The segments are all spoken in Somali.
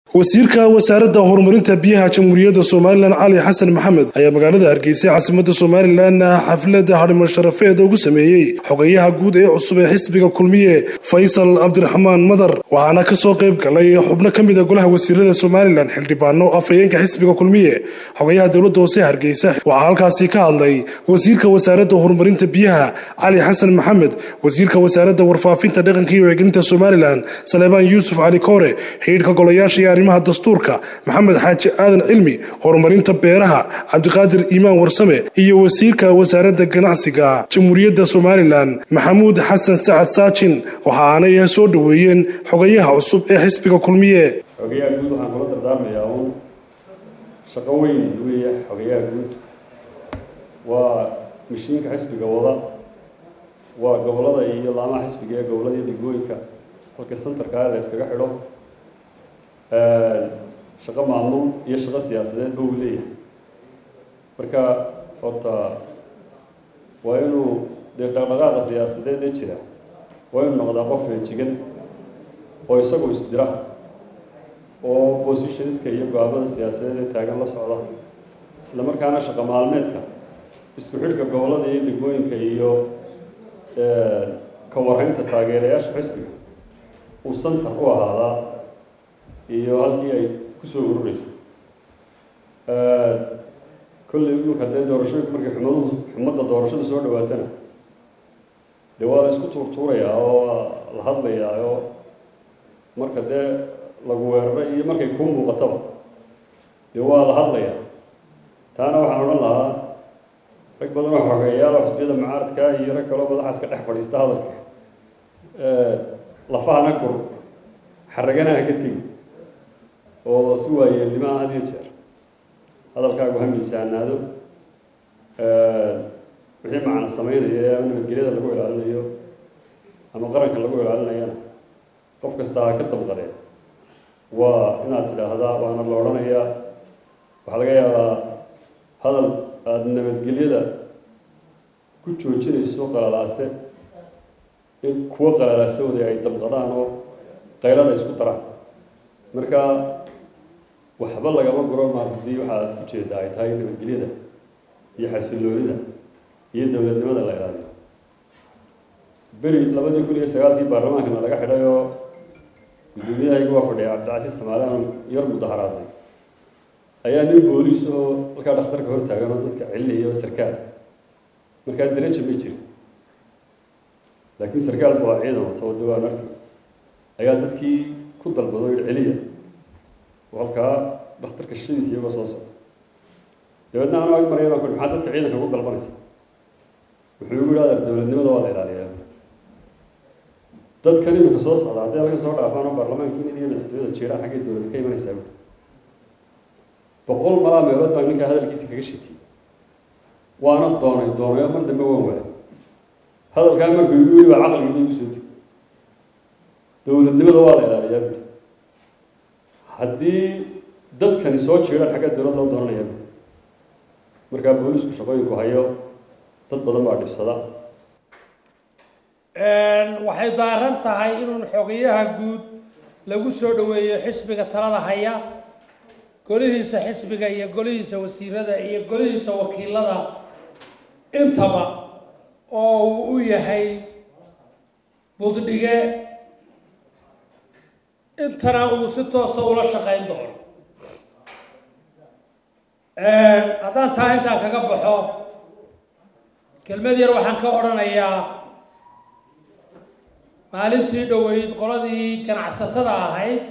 wasiirka wasaaradda horumarinta biyaha jamhuuriyadda somalilan cali xasan maxamed ayaa magaalada hargeysa caasimadda somalilan xafladda hadhimo sharafeed ugu sameeyey xogayaha guud ee cusub ee xisbiga kulmiye faysal cabdiraxmaan madar waxaana kasoo qayb galay xubno ka mida golaha wasiirada somalilan xildhibaano afhayeenka xisbiga kulmiye xogayaha dowladda hoose hargeysa waxaa halkaasi ka hadlay wasiirka wasaaradda horumarinta biyaha cali xasan maxamed wasiirka wasaaradda warfaafinta dhaqanka iyo wacgelinta somalilan saleebaan yuusuf cali koore xidhiidhka golayaasha iyo arrimaha dastuurka maxamed xaaji aadan cilmi horumarinta beeraha cabdiqaadir iimaan warsame iyo wasiirka wasaaradda ganacsiga jamhuuriyadda somalilan maxamuud xasan sacad saajin waxaanay soo dhoweeyeen xogayaha cusub ee xisbiga kulmiye xogayaha guud waxaan kula dardaarmayaa uun shaqo weyn weeye xogayaha guud waa mashiinka xisbiga wada waa gobolada iyo laamaha xisbiga ee gobolada iyo degmooyinka halka centerka la yskaga xidho shaqo maamul iyo shaqo siyaasadeedba uu leeyahay marka horta waa inuu dee dhaqdhaqaaqa siyaasadeed ee jira waa inuu noqdaa qof feejigan oo isagoo isdira oo positionska iyo go-aamada siyaasadeed ee taagan la socda isla markaana shaqo maalmeedka isku xidhka gobolada iyo degmooyinka iyo ka warhaynta taageerayaasha xisbiga uu center u ahaadaa iyo halkii ay kusoo urureysay kolley imika dee doorashooyinku markay xumaduhu xumadda doorashada soo dhawaatana dee waa la isku tuurtuurayaa oo la hadlayaa oo marka dee lagu weeraro iyo markay kuu muuqataba dee waa la hadlayaa taana waxaan odhan lahaa rag badan oo xogeeyaala xisbiyada mucaaradka iyo rag kaloo madaxaaska dhex fadhiista hadalka lafahana gur xaragana ha ka tegi oo si waayeelnimo ah had iyo jeer hadalkaagu ha miisaanaado wixii macna sameynaya ee ama nabadgelyada lagu ilaalinayo ama qaranka lagu ilaalinayana qof kasta ha ka damqadee waa inaad tidhaahdaa waana la odhanayaa waxaa laga yaabaa hadal aada nabadgelyada ku joojinayso qalalaase in kuwo qalalaasawada ay damqadaan oo qaylada isku daraan marka waxba lagama guro maar haddii waxaad ujeedda ay tahay nabadgelyada iyo xasiloonida iyo dowladnimada la ilaaliyo beri labadii kun iyo sagaalkii baarlamaankana laga xidhay oo guddoomiyahaygii waa fadhiya cabdicasiis samaalian yar mudaharaaday ayaa nin booliis oo halkaa dhakhtarka hor taagan oo dadka celinaya oo sarkaal markaa daraja ma jirin laakiin sarkaalku waa ciidan wato oo dawaan arki ayaa dadkii ku dalbado yidhi celiya oo halkaa dhakhtarka shadiisa iyagoo soo socda dabeedna anuu ag maraya baan ku maxaa dadka ciidanka ugu dalbanaysa wuxuu igu yidhi adeer dowladnimada waa la ilaaliyaa dadkan iminka soo socda hadday halka soo dhaafaan oo baarlamaankiina iyo madaxtooyada jeeraan xaggay dowladda ka imanaysaa buuri boqol malaa meelood baan ninkaa hadalkiisa kaga sheekiyey waana doonay doonay oo mar dambe waan waayay hadalkaa markuu igu yidhi baa caqligii igu soo deg dowladnimada waa la ilaaliyaa buuri haddii dadkani soo jeedaan xagga dowlad loo doonanaya markaa boolisku shaqooyinku hayo dad badan baa dhibsada waxay daaran tahay inuun xogayaha guud lagu soo dhoweeyo xisbiga talada haya golihiisa xisbiga iyo golihiisa wasiirada iyo golihiisa wakiilada intaba oo uu u yahay buddhige intana uu si toosa ula shaqayn doono haddaan taa intaan kaga baxo kelmad yar waxaan ka odhanayaa maalintii dhoweyd qoladii ganacsatada ahayd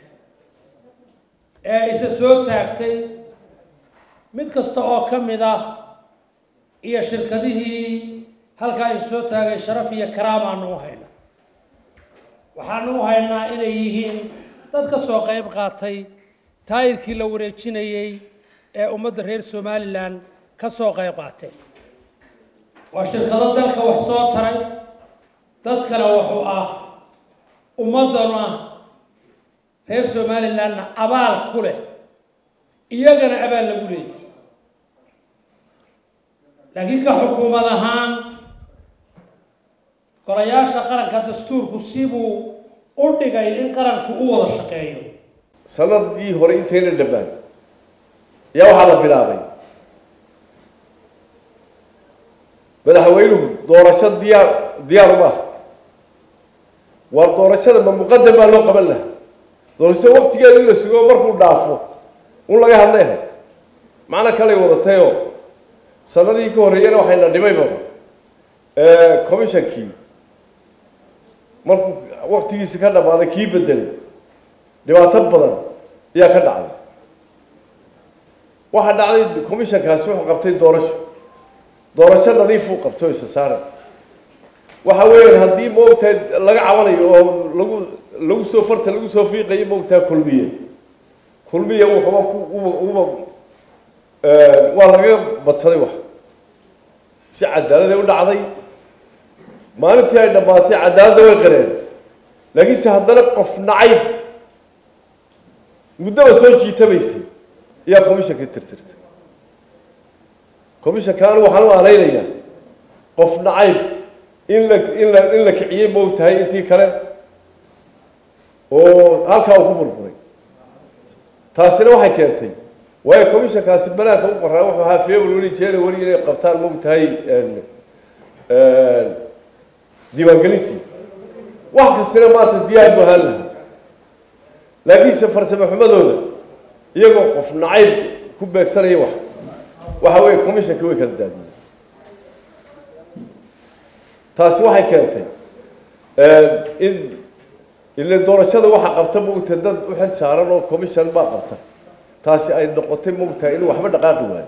ee isa soo taagtay mid kasta oo ka mid ah iyo shirkadihii halkaa isa soo taagay sharaf iyo karaamaanu u hayna waxaanu u haynaa inay yihiin dad ka soo qayb qaatay taayirkii la wareejinayey ee ummadda reer somalilan ka soo qayb qaateen waa shirkado dalka wax soo taray dadkana wuxuu ah ummaddana reer somalilanna abaal ku leh iyagana abaal lagu leeyahay laakiin ka xukuumad ahaan golayaasha qaranka dastuurku sibuu u dhigay in qaranku u wada shaqeeyo sanadii hore intayna dhamaan ayaa waxaa la bilaabay madaxweynuhu doorasho diyaar diyaar uma ah waa doorashada ma muqadam baa loo qaban laha doorasho waktigeeda in la sugo markuu dhaafo un laga hadlayha macno kalay wadatayoo sanadii ka horreeyana waxayna dhimayba commissionkii markuu waktigiisi ka dhammaaday kii bedelay dhibaato badan ayaa ka dhacday waxaa dhacday commissionkaasi wuxuu qabtay doorasho doorasho nadiifuu qabto isa saaran waxa weeyaan haddii maogtahay laga cabanayo oo lagu lagu soo farta lagu soo fiiqayo maogtaha kulmiye kulmiye wuxuba ku uba uba waa laga badsaday wax si cadaaladay u dhacday maalintii ay dhammaatay cadaaladda way qareen laakiinse haddana qof nacayb muddaba soo jiitamaysay ayaa commissionka tirtirtay commissionka anigu waxaan u aanaynayaa qof nacayb in la in la in la kiciyey maogtahay intii kale oo halkaa uu ku burburay taasina waxay keentay waayo commissionkaasi banaanka u qoraa wuxuu ahaa february january inay qabtaan maogtahay diiwaangelintii wax kastina maanta diyaar bu ahaan lahaa laakiinse farsamo xumadooda iyagoo qof nacayb ku beegsanaya wax waxa weeye commissionka way kala daadiyeen taasi waxay keentay in ile doorashada waxaa qabta maogtahay dad u xil saaran oo commission baa qabta taasi ay noqotay maogtahay inuu waxba dhaqaaqi waayo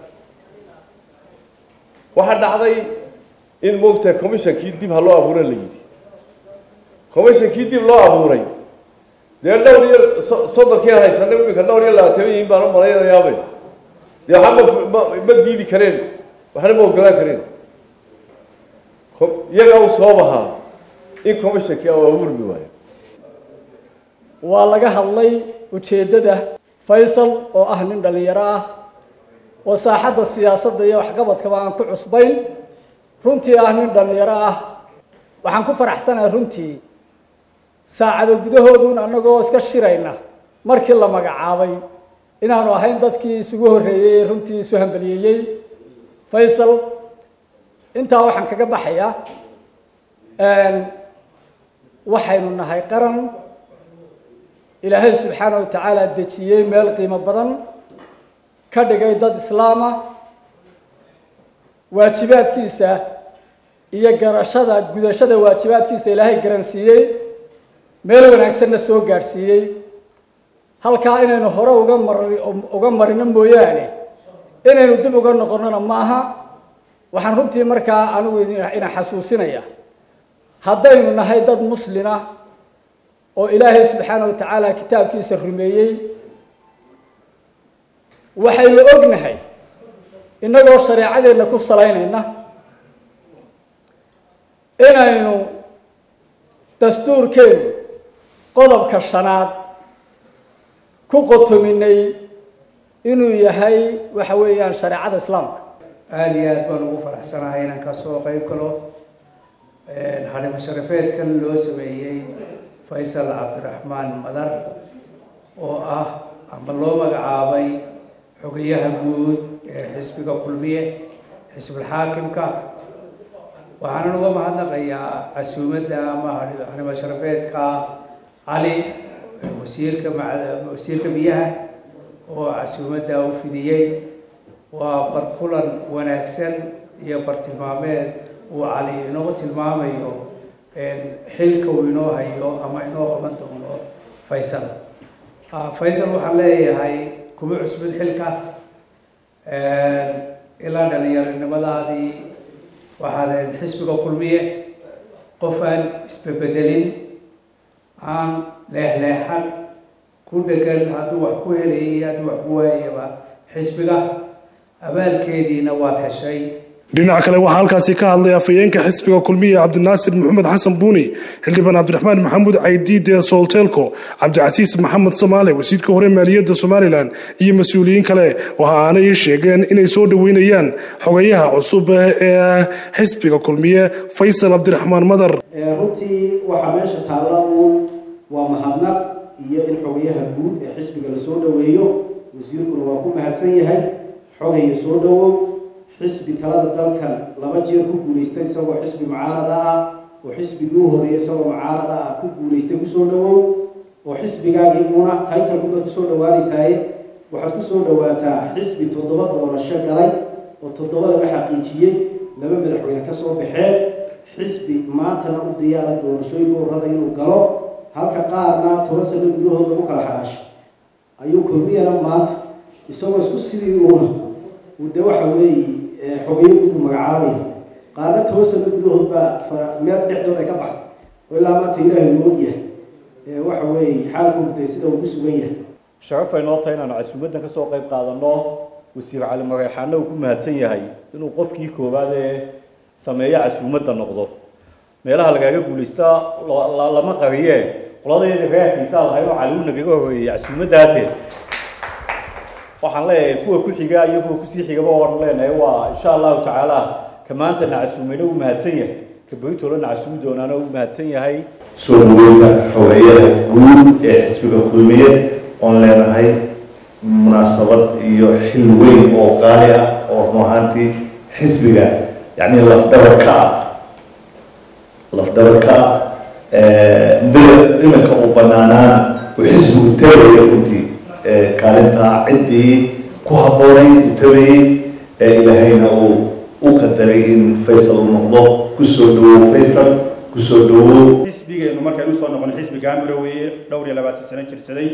waxaa dhacday in maogtahay commissionkii dib ha loo abuura la yidhi commissionkii dib loo abuuray dee dhowr iyo soddonkii aan haysanay iminka dhowr iyo labaatan yihiin baan u malaynayaabay dee waxba ma ma diidi kareen waxna ma ogolaan kareen iyagaa u sabab ahaa in commissionkii u abuurmi waayo waa laga hadlay ujeeddada faysal oo ah nin dhallinyaro ah oo saaxadda siyaasadda iyo waxqabadkaba aan ku cusbayn runtii ah nin dhallinyaro ah waxaan ku faraxsanahay runtii saacado gudahooduun annagoo iska shirayna markii la magacaabay inaanu ahayn dadkii isugu horreeyey ee runtii isu hambaliyeeyey faysal intaa waxaan kaga baxayaa waxaynu nahay qaran ilaahay subxaana wa tacaala dejiyey meel qiimo badan ka dhigay dad islaama waajibaadkiisa iyo garashada gudashada waajibaadkiisa ilaahay garansiiyey meel wanaagsanna soo gaadhsiiyey halkaa inaynu hore uga mar uga marino mooyaane inaynu dib uga noqonnona maaha waxaan runtii markaa anigu ina xasuusinaya haddaynu nahay dad muslina oo ilaahay subxaana wa tacaala kitaabkiisa rumeeyey waxaynu ognahay innagoo shareecadeenna ku salaynayna inaynu dastuurkeenu qodobka shanaad ku qotominay inuu yahay waxa weeyaan shareecada islaamka aada iyo aad baan ugu faraxsanahay inaan kasoo qeyb galo xarimo sharafeedkan loo sameeyey faysal cabdiraxmaan madar oo ah ama loo magacaabay xogayaha guud ee xisbiga kulmiye xisbulxaakimka waxaanan uga mahadnaqayaa casuumadda ama xarimo sharafeedka cali wasiirka wasiirka biyaha oo casuumadda u fidiyey waa barkulan wanaagsan iyo bartilmaameed uu cali inoo tilmaamayo xilka uu inoo hayo ama inoo qaban doono faysal faysal waxaan leeyahay kuma cusbin xilka ilaa dhalinyaronimadaadii waxaad xisbiga kulmiye qof aan isbebedelin aan leexleexan ku dhegan hadduu wax ku helayay iyo hadduu wax ku waayayaba xisbiga abaalkeediina waad heshay dhinaca kale waxaa halkaasi ka hadlay afhayeenka xisbiga kulmiya cabdinaasir maxamed xasan buuni xildhibaan cabdiraxmaan maxamuud caydiide soolteelko cabdicasiis maxamed samaale wasiirka hore maaliyadda somalilan iyo mas-uuliyiin kale waxa aanay sheegeen inay soo dhoweynayaan xogayaha cusub ee xisbiga kulmiye faysal cabdiraxmaan madar runtii waxaa meesha taalla uun waa mahadnaq iyo in xogayaha guud ee xisbiga lasoo dhoweeyo wasiirkuna waa ku mahadsan yahay xogaya soo dhowow xisbi talada dalkan laba jeer ku guulaystay isagoo xisbi mucaarada ah oo xisbigii u horreeyay isagoo mucaarada ah ku guulaystay kusoo dhowow oo xisbigaagii una taytalku baad kusoo dhawaanaysaaye waxaad kusoo dhawaataa xisbi toddoba doorasho galay oo toddobadaba xaqiijiyey laba madaxweyne ka soo baxeen xisbi maantana u diyaara doorashooyinka urrada inuu galo halka qaarna toban sano gudahood lagu kala xaraashay ayuu kulmiyana maanta isagoo isku sidii uuna uu de waxa weeye xogeyo gudu magacaabaya qaarna toban sano gudahood baa meel dhexdood ay ka baxday oo ilaa maanta ilaahay uu ogyahay waxa weeye xaalku de sida uu ku sugan yahay sharaf ay noo tahay inaanu casuumaddan ka soo qayb qaadanno wasiir cali mareexaana uu ku mahadsan yahay inuu qofkii koowaad ee sameeyo casuumadda noqdo meelaha lagaaga guulaysta lama qariyee qoladeeda reerkiisa lahay oo cali uu nagaga horeeyey casuumaddaasi waxaan leeyahay kuwa ku xiga iyo kuwa kusii xigaba waan leenahay waa insha allahu tacaala ka maantana casuumayna uu mahadsan yahay ka beritolana casuumi doonaana uu mahadsan yahay soo dhaweynta xogeeyaha guud ee xisbiga kulmiye oon leenahay munaasabad iyo xil weyn oo qaali ah oo run ahaantii xisbiga yacni lafdhabar ka ah lafdhabar ka ah muddada iminka uu banaanaana uu xisbigu tagaya runtii kaalintaa ciddii ku habboonayd uu tagayey ee ilaahayna uu u qadaray in faysal uu noqdo kusoo dhawow faysal kusoo dhawow xisbigeenu markaynu usoo noqono xisbi gaamira weeye dhowr iyo labaatan sano jirsaday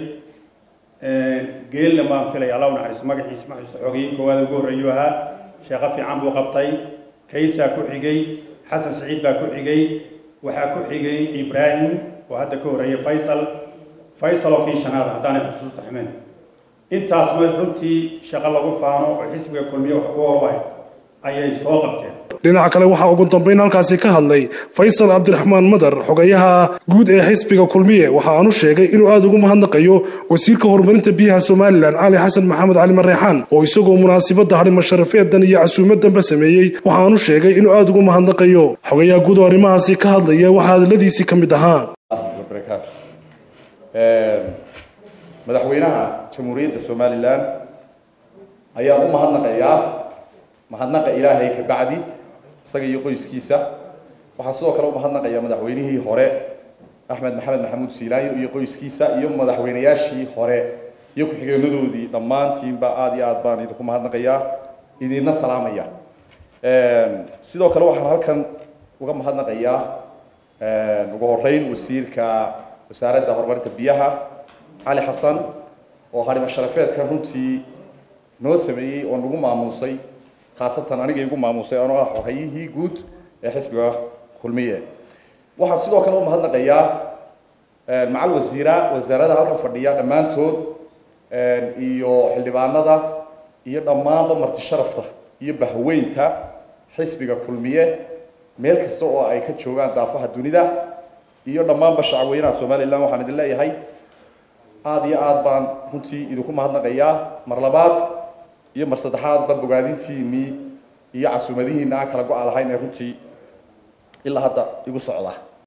geelna baan filaya allah u naxariiso magaxiisa maxuusta xoogayey koowaad ugu horreeyuu ahaa sheeqo fiican buu qabtay kaysaa ku xigay xasan saciid baa ku xigay waxaa ku xigay ibraahim oo hadda ka horreeyay faysal faysal oo kii shanaada haddaanay xusuusta xumeen intaas ma runtii shaqo lagu faano oo xisbiga kulmiye wax ku horwahay ayay soo qabteen dhinaca kale waxaa ugu dambeyn halkaasi ka hadlay faysal cabdiraxmaan madar xogayaha guud ee xisbiga kulmiye waxa aanu sheegay inuu aada ugu mahadnaqayo wasiirka horumarinta biyaha somalilan cali xasan maxamed cali mareexaan oo isagoo munaasibadda hadhimo sharafeedan iyo casuumadanba sameeyey waxa aanu sheegay inuu aada ugu mahadnaqayo xogayaha guud oo arrimahaasi ka hadlaya waxaa hadaladiisii ka mid ahaa madaxweynaha jamhuuriyadda somalilan ayaan u mahadnaqayaa mahadnaqa ilaahay ka bacdi isaga iyo qoyskiisa waxaan sidoo kale u mahadnaqayaa madaxweynihii hore axmed maxamed maxamuud siilaayo iyo qoyskiisa iyo madaxweynayaashii hore iyo ku-xigeenadoodii dhammaantiinba aada iyo aad baan idinku mahadnaqayaa idinna salaamaya sidoo kale waxaan halkan uga mahadnaqayaa ugu horeyn wasiirka wasaaradda horumarinta biyaha cali xasan oo harimo sharafeedkan runtii noo sameeyey oo nagu maamuusay khaasatan aniga igu maamuusay anoo ah xogayihii guud ee xisbiga kulmiye waxaan sidoo kale u mahadnaqayaa macal wasiira wasaarada halkan fadhiya dhammaantood iyo xildhibaanada iyo dhammaanba marti sharafta iyo bahweynta xisbiga kulmiye meel kasta oo ay ka joogaan daafaha dunida iyo dhammaanba shacabweynaha somalilan waxaan idin leeyahay aada iyo aad baan runtii idinku mahadnaqayaa mar labaad iyo mar saddexaadba bogaadintiinii iyo casuumadihiina aan kala go-a lahayn ee runtii ilaa hadda igu socda